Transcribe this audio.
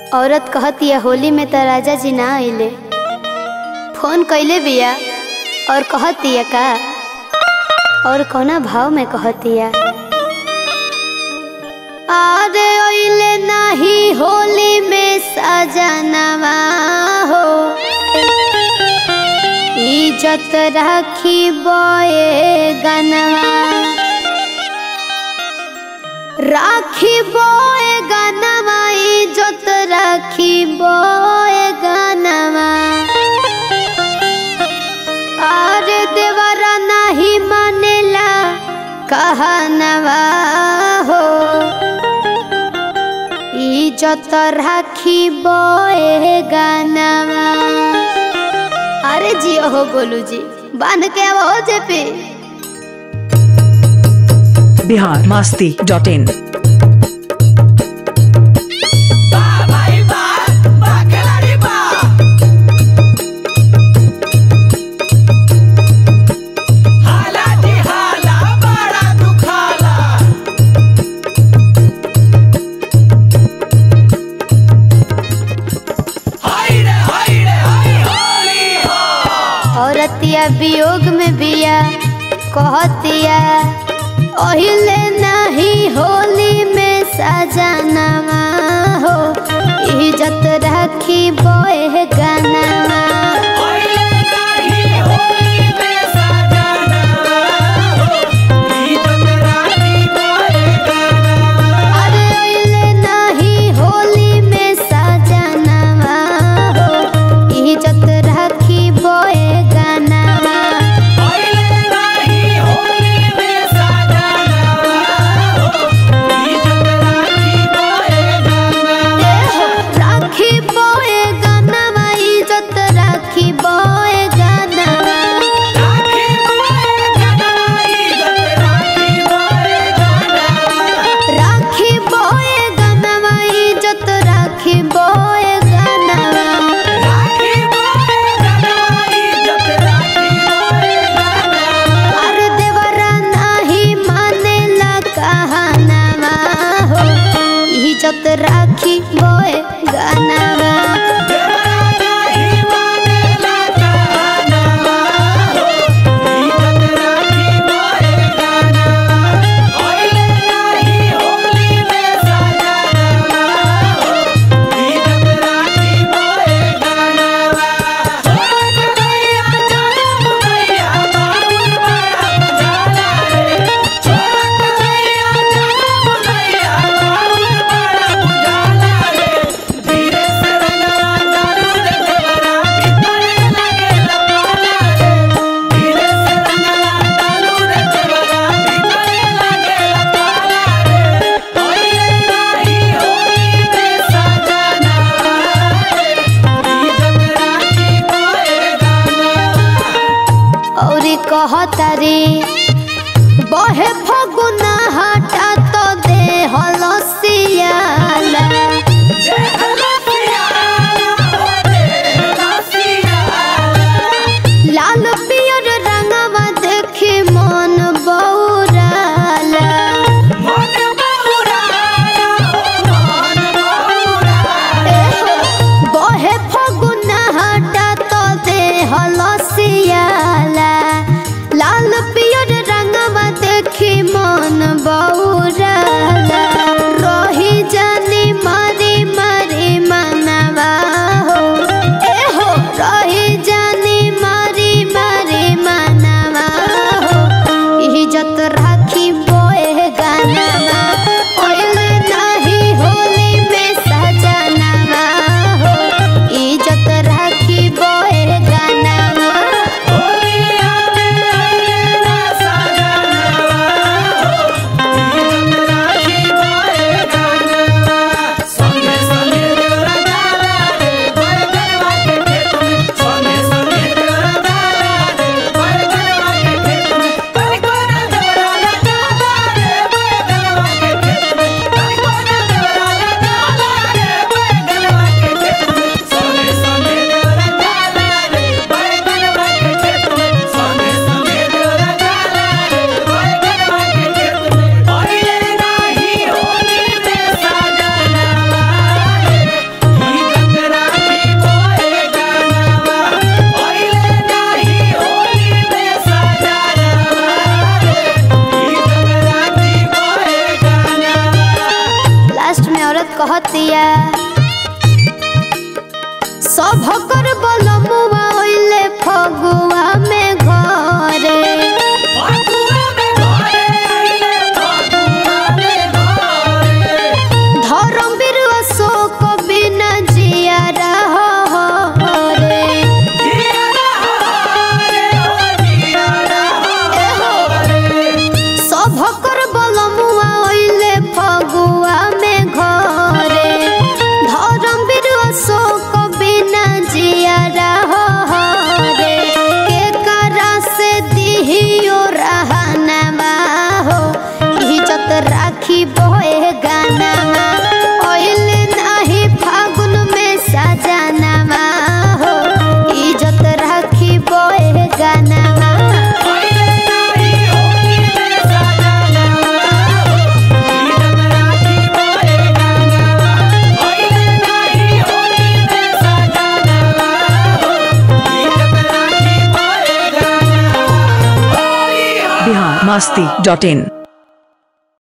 औरत कहतिया होली में त राजा जी ना आइले फोन कैले बिया और कहतिया का और कौना भाव में कहतिया अरे ओइले नाही होली में सजनवा हो इज्जत राखी बोए गनवा राखी बोए गनवा इज्जत राखी बोए गनवा अरे देवरा नहीं मानेला कहनवा हो इज्जत राखी बोए गनवा अरे जियो हो गोलू जी बांध के अब हो जे पे बिहार मास्ती डॉट इन औरतिया वियोग में बिया कहतिया ओहिले नहीं होली में सजनवा हो इज्जत राखी बोए गनवा अरे ओहिले नहीं होली में सजनवा हो इज्जत राखी बोए गनवा राखी बोए गनवा इज्जत राखी बोए गनवा राखी बोए गनवा इज्जत राखी बोए गनवा अरे देवरा नहीं मानेला कहनवा हो इज्जत राखी बोए गनवा औरी कहतारी बहे फगुना हटा तो दे हलसियाला लाल पियर रंगवा देखी मन बौराला बहे फगुना हटा तो दे हलसियाला लाल पियर में औरत कहतिया सभकर बलमुआ होइले फगुआ में घरे धर्मवीर अशोक बिना जिया रे सभकर बलमुआ ओइले फगुआ में घरे धर्मवीर अशोक बिना जिया रे के करा से दिहियो रहनमा हो इज्जत राखी बोए गाना ओइले नाही फागुन में सजनमा हो इज्जत राखी बोए गाना बिहार मस्ती डॉट इन